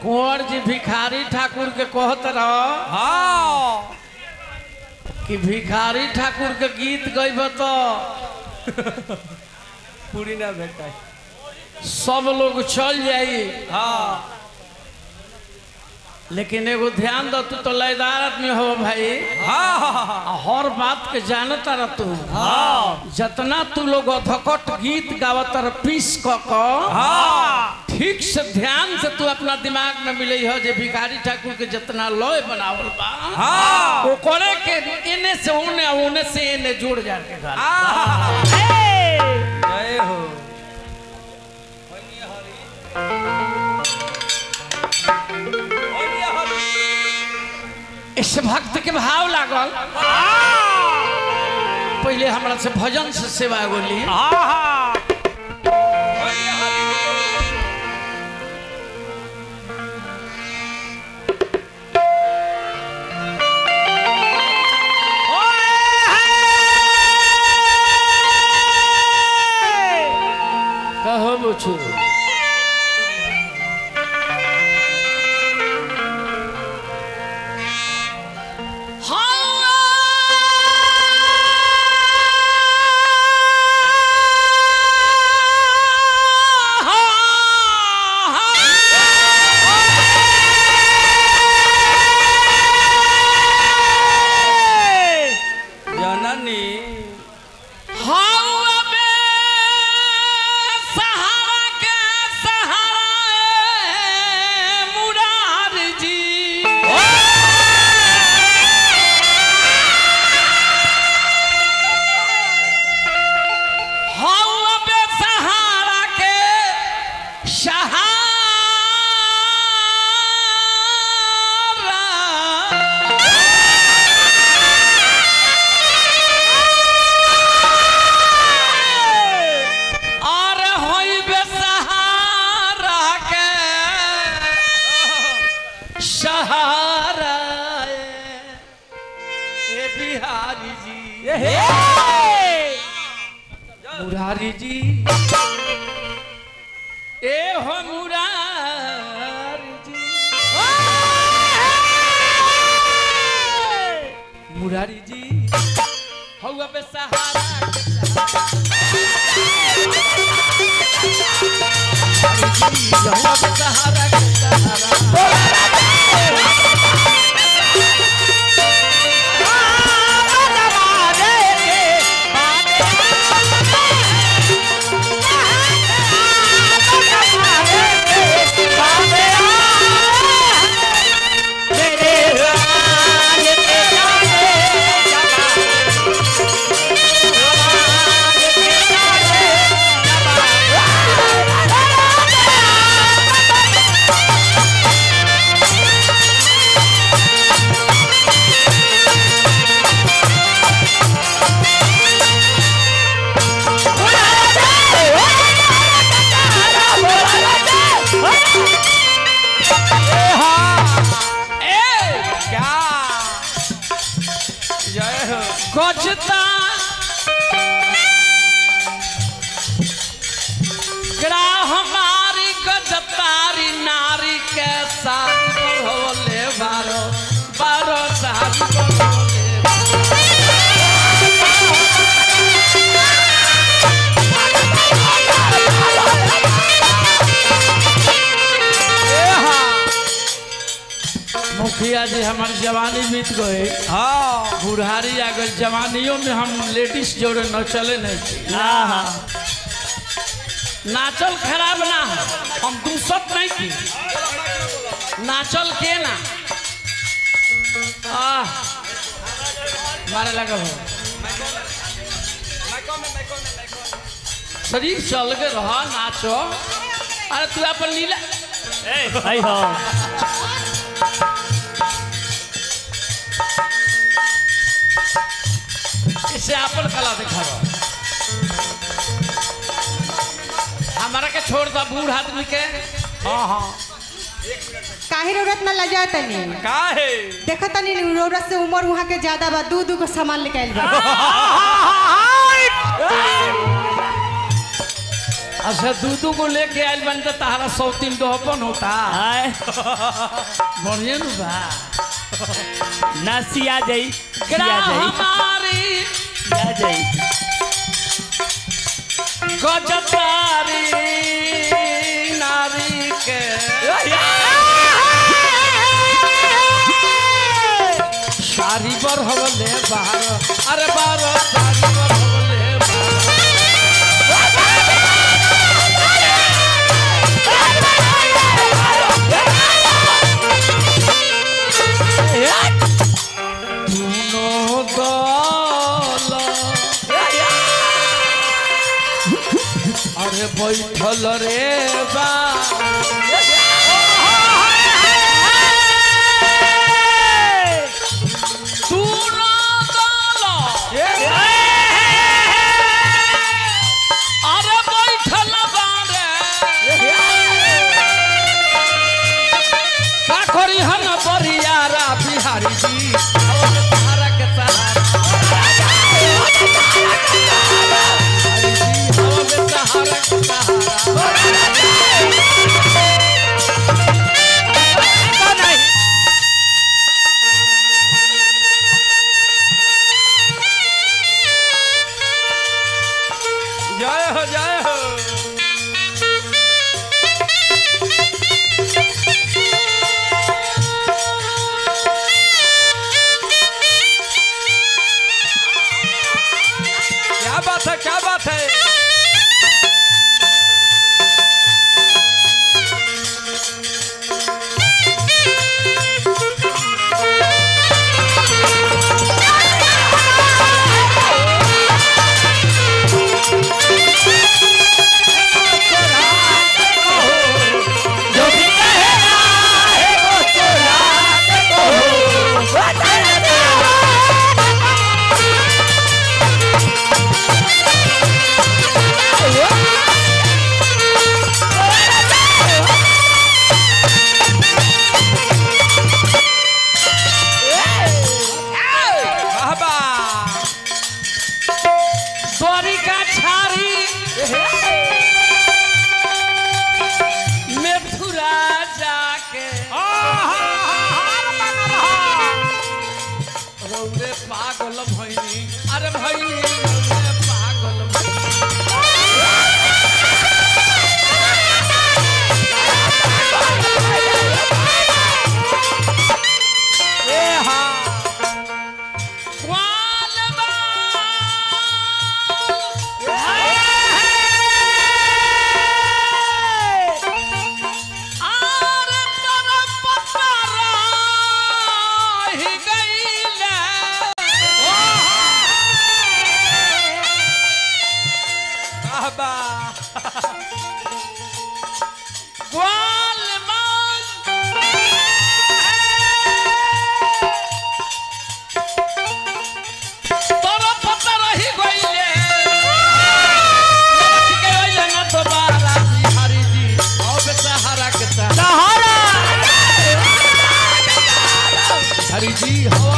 कुंवर जी भिखारी ठाकुर के कहत रह हाँ कि भिखारी ठाकुर के गीत गईब तो पूरी ना बेटा सब लोग चल जाई हाँ लेकिन एगो ध्यान दो तू तो लयदार आदमी हो भाई हाँ आ हर बात के जानता रह तू हाँ जितना तू लोग अधकट गीत गावत रह पीस क क हाँ ठीक से ध्यान से तू अपना दिमाग में मिले हो जे भिखारी ठाकुर के जितना लय बनावल बा हाँ वो करे के इने से उने और उने से इने जुड़ जाए के गाना। हाँ जय हो इस भक्त के भाव लागल पहले हमरा से भजन से सेवा गोली कहो बुझू जननी और होई बेसहारा के सहारा ए बिहारी जी मुरारी जी ए हो मुरारी जी मुरारी जी हौवा बेसहारा के हौवा बेसहारा के सहारा ए क्या जय हो गजता ग्राह हमारी गजतारी नारी के साथ होले बारो बारो साथ होले मुखिया जी हमारी जवानी बीत गए हाँ बुढ़ारी आ गई जवानियों में हम लेडीज जोड़े न चले नहीं थी नाचल खराब ना हो हम दूसत नहीं थी नाचल के ना आह मारे लगा हो शरीर चल के रहा नाचो अरे तू अपन लीला इसे अपन कला दिखा हमारा के छोड़ दा बूढ़ आदमी के हाँ हाँ काहे रौरत ना लजा तनी का है देखो तनी रौरत से उम्र वहाँ के ज्यादा बा दू दू को सामान लेके आइल बा अच्छा दू दू को लेके आयल बन तो तारा सौ तीन दो अपन होता आय बढ़िया नु बा ना सिया जाई सिया ग्राह जाई हमारी सिया जाई गजतारी नारी के सारी बर हवले बार अरे बार सारी बर हवले बार दुनो दल अरे बैठल रे बा दुनो दल अरे बैठल बा रे का करी हन बरियारा बिहारी जी सहारा के सहारा सहारा के सहारा जय हो जय हो क्या बात है क्या बात है बाबा द्वारिका छारी मथुरा जाके रौरे पागल भैनी अरे भैनी रौरे पागल भैनी ए हाँ ग्वाल आर तरफ ही गईले बाबा ग्वाल तरफ रही गईले के गईले न दोबारा बिहारी जी अब सहारा के सहारा हरी जी हो